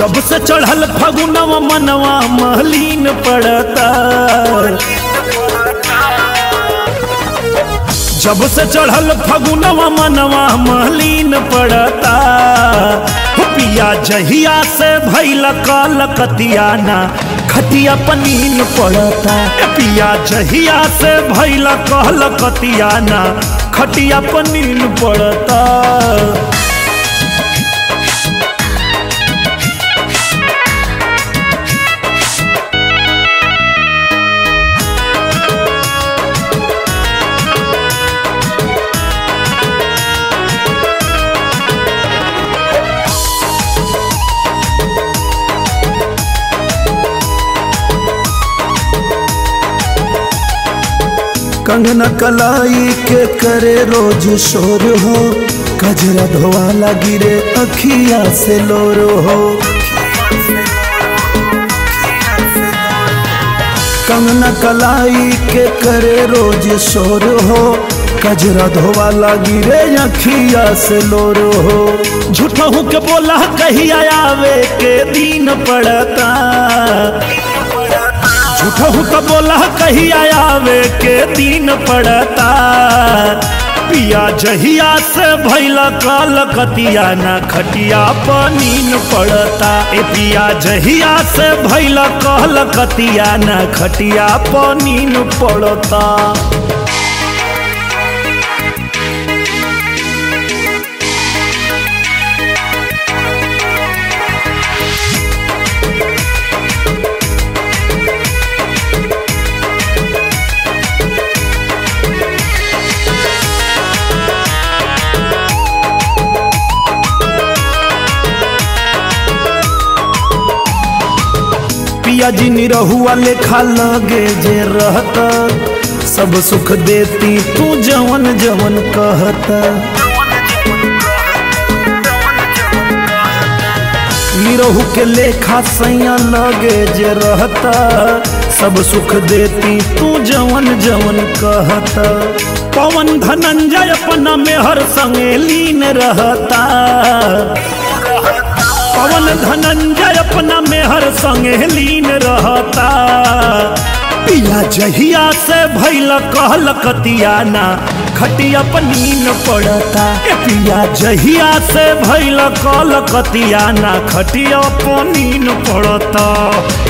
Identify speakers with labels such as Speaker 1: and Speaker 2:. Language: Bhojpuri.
Speaker 1: जब से चढ़ल फगुनवा मनवा महलीन पड़ता जब से चढ़ल फगुनवा मनवा महलीन पड़ता हो पिया जहिया से भैल काल कतियाना खटिया पनीन पड़ता ए पिया जहिया से भैल कहल कतियाना खटिया पनीन पड़ता
Speaker 2: कंगना कलाई के करे रोज शोर हो कजरा धोवाला गिरे अखिया से लोर हो कंगना कलाई के करे रोज शोर हो कजरा धोवाला गिरे अखिया से लोर हो
Speaker 1: झूठहू के बोला कहिया आवे के दिन पड़ता झूठहू के बोला कहिया आवे के दिन पड़ता पिया जहिया से भैला काल कतिया ना खटिया पनीन पड़ता ए पिया जहिया से भैला काल कतिया ना खटिया पनीन पड़ता
Speaker 2: पिया जी निरहुआ लेखा लगे जे रहता सब सुख देती तू जवन जवन कहता निरहु के लेखा सैया लगे जे रहता सब सुख देती तू जवन जवन कहता
Speaker 1: पवन धनंजय अपना मेहर संगे लीन रहता पवन धनंजय अपना मेहर संगे लीन रहता पिया जहिया से भैल कहल कतियाना खटिया पनीन पड़ता ए पिया जहिया से भैल कहल कतियाना खटिया पनीन पड़ता